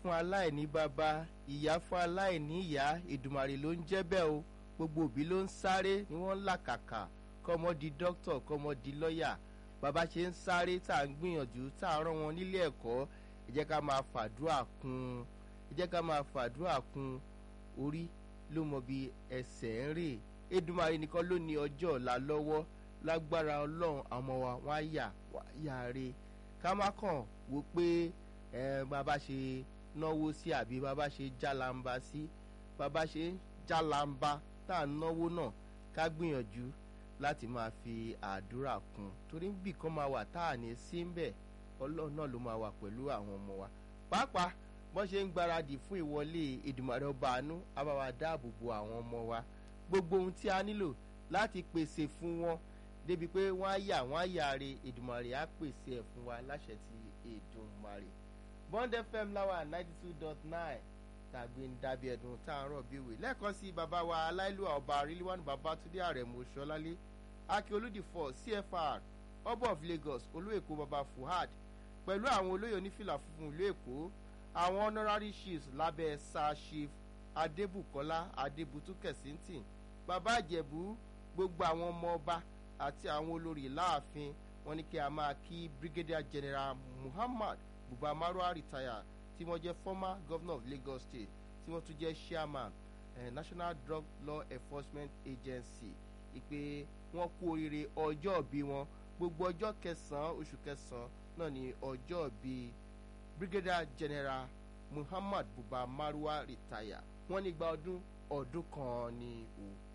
fún aláìní bàbá ìyá fún aláìní ìyá ìdùmàrè ló ń jẹ́ bẹ́ẹ̀ o gbogbo òbí ló ń sáré ni wọ́n ń làkàkà kọ́mọ di dókítà kọ́mọ di lọ́ọ̀yà bàbá ṣe ń sáré tá à ń gbìyànjú tá à ń rán wọn nílé ẹ̀kọ́ ẹ jẹ́ ká máa fàdúrà kún ẹ jẹ́ ká máa fàdúrà kún orí ló mọ bí ẹsẹ̀ ń rè Èdùmàrè nìkan ló ní ọjọ́ ọ̀la lọ́wọ́ lágbára ọlọ́run àmọ́ wa wọ́n á yà wá yà re ká má kàn wò pé ẹ bàbá ṣe náwó sí àbí bàbá ṣe jálàmbá sí bàbá ṣe jálàmbá tá à ń náwó náà ká gbìyànjú láti máa fi àdúrà kún torí bí kan máa wà tá à ní sí ń bẹ̀ ọlọ́run náà ló máa wà pẹ̀lú àwọn ọmọ wa pàápàá bọ́n ṣe ń gbáradì fún ìwọlé Èdùmàrè ọba àánú á bá wa dáàbò bo àwọn ọmọ wa gbogbo ohun tí a nílò láti pèsè fún wọn débi pé wọ́n á yà wọ́n á yàre Èdùmàrè á pèsè ẹ̀ fún wa láṣẹ ti Èdùmàrè Bond FM láwà ninety two dot nine tàgbé ń dàbí ẹ̀dùn tá à ń rọ̀ bí òwe lẹ́ẹ̀kan sí bàbá wa aláìlúwà ọba ríliwánu Babátúndé Àrẹ̀mú Ṣọlálé akíolúdìfọ̀ CFR ọba of Lagos olóèkó baba Fuhad pẹ̀lú àwọn olóyè onífìlà funfun ìlú Èkó àwọn honorary chiefs lábẹ́ sir chief Adébùkọ́lá Adébútú Kẹ̀síntìn bàbá Ìjẹ̀bú gbogbo àwọn ọmọ ọba àti àwọn olórí láàfin wọ́n ní kí a máa kí Brigadier General Muhammad Buba Marwa retire tí wọ́n jẹ́ former governor of Lagos State tí wọ́n tún jẹ́ chairman eh, National Drug Law Enforcement Agency ìpè wọ́n kú oríire ọjọ́ ìbí wọn gbogbo ọjọ́ kẹsàn-án oṣù kẹsàn-án náà ni ọjọ́ ìbí Brigadier General Muhammad Buba Marwa retire wọ́n ní gba ọdún ọdún kan ní o.